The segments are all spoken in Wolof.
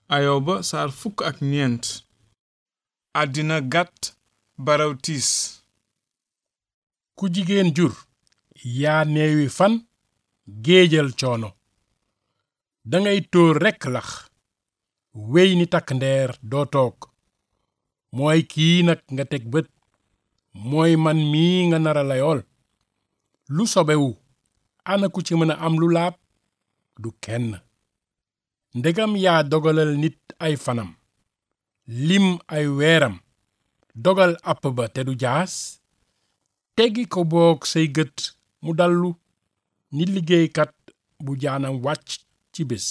ayoba saar fukk ak ñeent àddina gàtt baraw tiis ku jigéen jur yaa neewi fan géejal coono dangay tóor rekk lax wey ni takk ndeer doo toog mooy kii nag nga teg bët mooy man mii nga nara layool lu sobewu ana ku ci mën a am lu laab du kenn ndegam yaa dogalal nit ay fanam lim ay weeram dogal àpp ba te du jaas teggi ko boog say gët mu dallu ni liggéeykat bu jaanam wàcc ci bés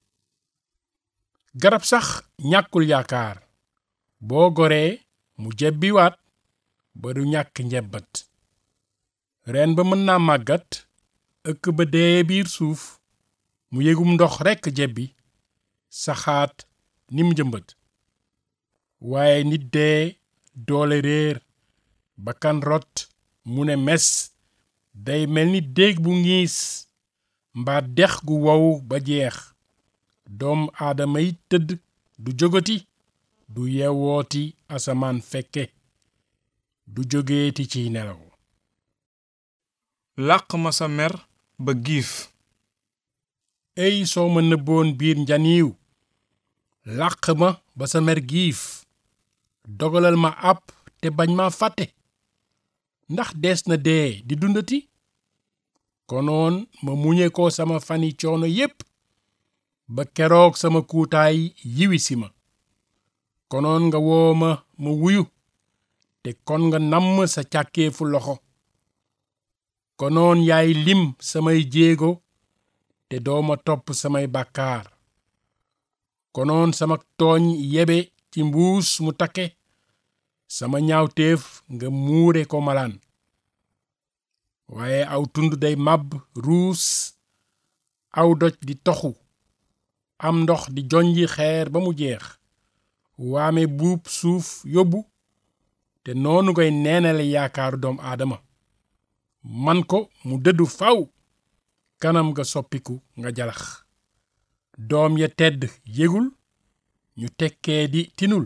garab sax ñàkkul yaakaar boo goree mu jebbiwaat ba du ñàkk njebbat reen ba mën naa màggat ëkk ba dee biir suuf mu yégum ndox rekk jebbi saxaat nim jëmbat waaye nit dee doole réer bakkan rot mu ne mes day mel ni déeg bu ngiis mbaa dex gu wow ba jeex doom aadama yi tëdd du jógati du yewooti asamaan fekke du jógeeti ciy nelaw làq ma sa mer ba giif ey soo ma nëbboon biir njaniiw làq ma ba sa mer giif dogalal ma àpp te bañ ma fàtte ndax dees na dee di dundati konoon ma muñe ko sama fani coono yépp ba keroog sama kuutaay yiwi si ma konoon nga woo ma ma wuyu te kon nga namm sa càkkeefu loxo konoon yaay lim samay jéego te dooma topp samay bàkkaar konoon sama tooñ yebe ci mbuus mu takke sama ñaawteef nga muure ko malaan waaye aw tund day màbb ruus aw doj di toxu am ndox di jonji xeer ba mu jeex waame buub suuf yóbbu te noonu ngay neenale yaakaaru doom aadama man ko mu dëddu faw kanam nga soppiku nga jalax doom ya tedd yégul ñu tekkee di tinul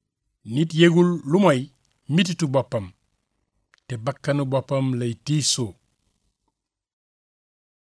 nit yégul lu moy mititu boppam te bakkanu boppam lay tiisoo